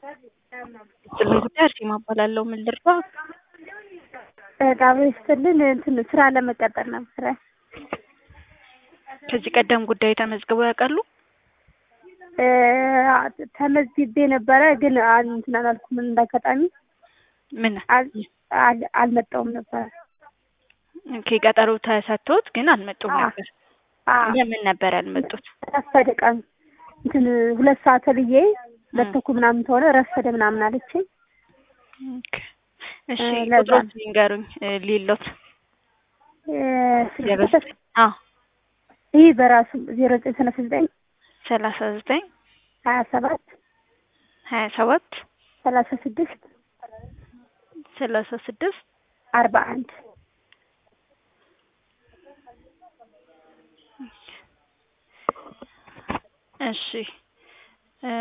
ጥልን ጉዳይ አርሴማ እባላለሁ። ምን ልርዳ? በጣም ይስጥልን። እንትን ስራ ለመቀጠር ነበረ። ከዚህ ቀደም ጉዳይ ተመዝግበው ያውቃሉ? እ ተመዝግቤ ነበረ ግን አል- እንትን አላልኩም። እንዳጋጣሚ ምን አል- አል- አልመጣሁም ነበረ። ኦኬ፣ ቀጠሮ ተሰጥቶት ግን አልመጡም አዎ። ነበር። አዎ ለምን ነበር ያልመጡት? ረፈደ ቀን እንትን ሁለት ሰዓት ብዬ ሁለት እ። ተኩል ምናምን ተሆነ ረፈደ ምናምን አለችኝ። ኦኬ፣ እሺ እ፣ ለዛ ቁጥሮት ነው። ይንገሩኝ። እ፣ ሊሎት እ፣ ስልክ ዜሮ ቁጥር ዘጠኝ አዎ ይህ በራሱ ዜሮ ዘጠኝ ሰላሳ ዘጠኝ ሰላሳ ዘጠኝ ሀያ ሰባት ሀያ ሰባት ሰላሳ ስድስት ሰላሳ ስድስት አርባ አንድ እሺ እ፣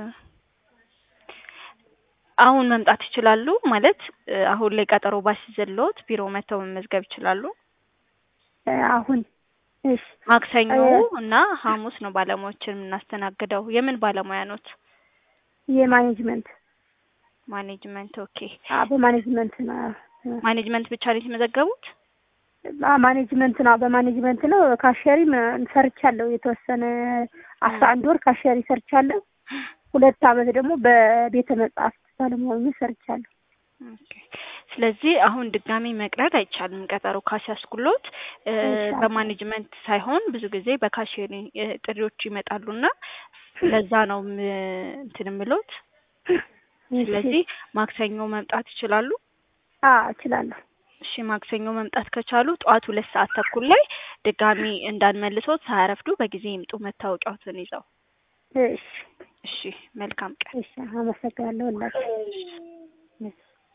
አሁን መምጣት ይችላሉ ማለት እ፣ አሁን ላይ ቀጠሮ ባስይዘልዎት ቢሮ መጥተው መመዝገብ ይችላሉ። እ፣ አሁን እሺ ማክሰኞ እ፣ እና ሐሙስ ነው ባለሙያዎችን የምናስተናግደው። የምን ባለሙያ ኖት? የማኔጅመንት ማኔጅመንት። ኦኬ አዎ፣ በማኔጅመንት ነው። ማኔጅመንት ብቻ ነው የተመዘገቡት? አዎ፣ ማኔጅመንት ነው። በማኔጅመንት ነው። ካሸሪ ሰርቻለሁ። የተወሰነ አስራ አንድ ወር ካሸሪ ሰርቻለሁ። ሁለት አመት ደግሞ በቤተ መጻሕፍት ባለሙያ ሆኜ ሰርቻለሁ። ኦኬ። ስለዚህ አሁን ድጋሚ መቅረት አይቻልም። ቀጠሮ ካሲያስኩሎት እ፣ ኢንሻአላህ። በማኔጅመንት ሳይሆን ብዙ ጊዜ በካሼሪ እ፣ ጥሪዎች ይመጣሉና ለዛ ነው ም- እንትን ምሎት። ስለዚህ ማክሰኞ መምጣት ይችላሉ። አዎ እችላለሁ። እሺ ማክሰኞ መምጣት ከቻሉ ጠዋት ሁለት ሰዓት ተኩል ላይ ድጋሚ እንዳንመልሶት ሳያረፍዱ በጊዜ ይምጡ መታወቂያዎትን ይዘው። እሺ እሺ መልካም ቀን። እሺ፣ አመሰግናለሁ። ሁላችሁ